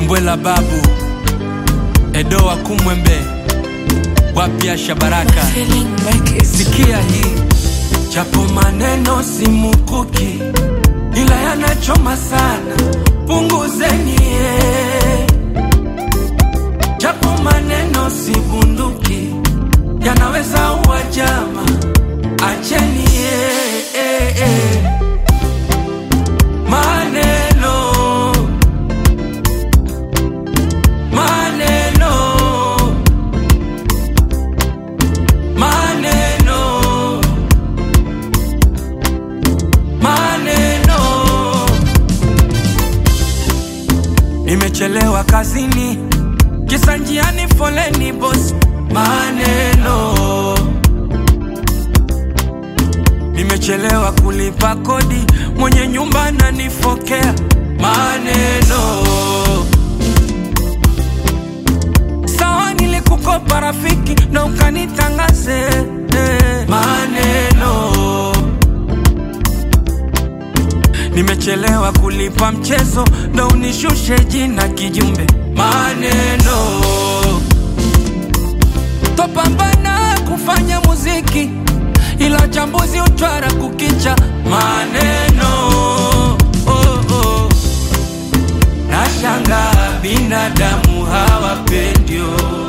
Kimbwela Babu, Edo wa Kumwembe, wapya Shabaraka. Feeling like Sikia hii, japo maneno si mukuki, ila yanachoma sana, punguzeni eh. Japo maneno si bunduki, yanaweza uwa jama, acheni eh, eh, eh. Maneno, maneno, maneno, maneno. Nimechelewa kazini, kisa njiani foleni boss. Maneno, nimechelewa kulipa kodi, mwenye nyumba ananifokea. Maneno, sawa nilikukopa rafiki na ukanitangaze eh. Maneno, nimechelewa kulipa mchezo na unishushe jina kijumbe. Maneno, topambana kufanya muziki ila chambuzi utwara kukicha. Maneno, oh, oh. Nashanga binadamu hawapendio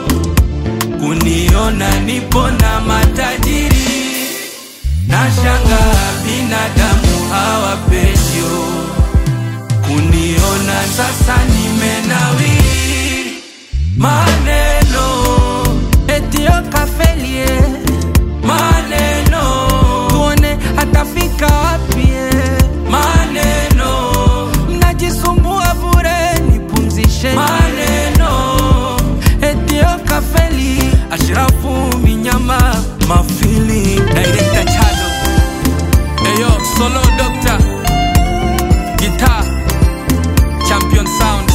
kuniona nipo na matajiri. Nashanga binadamu hawapendio kuniona sasa nimenawiri. Maneno etio kafelie, maneno tuone atafika wapi. Maneno mnajisumbua bure, nipumzishe. Maneno etio kafeli, Ashrafu Minyama mafili director Chado Eyo solo doctor guitar champion sound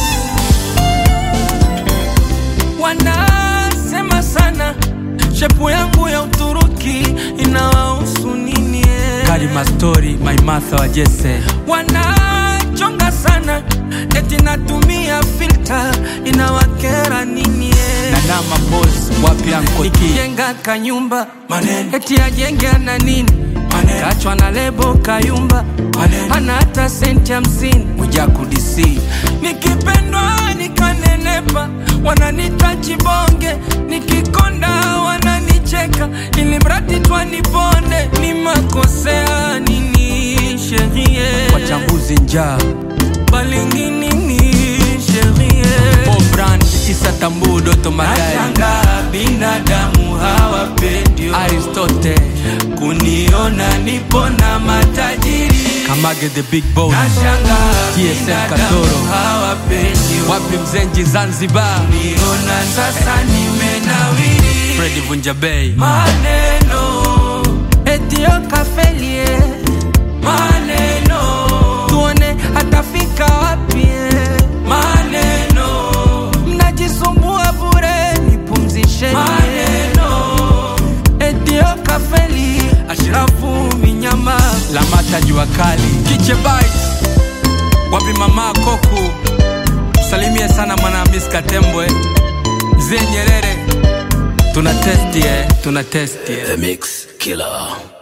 wanasema sana shepu yangu ya Uturuki inawahusu nini? eh? Karima story my Martha wa Jesse wanachonga sana eti natumia filter inawakera nini? eh? Nana Mapos, wapi Anko T? nikijenga kanyumba eti ajenge ana nini kachwa na lebo kayumba ana hata senti hamsini Mwijaku DC, nikipendwa nikanenepa wananita chibonge nikikonda wananicheka ili mradi twanipone ni makosea nini sherie wachambuzi njaa, balinginini sherie Paul Brand, Tisa Tambu, Doto Magari, Nashanga binadamu hawapendio Aristote, kuniona nipo na matajiri Kamage the Big Boss, Nashanga TSM binadamu Katoro. hawapendio wapi Mzenji Zanzibar, kuniona sasa nimenawiri Freddy Vunja Bay, maneno etio kafelie maneno tuone atafika wapi maneno mnajisumbua bure nipumzishe maneno etio kafeli ashrafu minyama Lamata Jua Kali, kiche bites wapi mama koku salimie sana mwana Miss Katembwe mzee Nyerere tuna testi eh, tuna testi eh. The Mix Killer.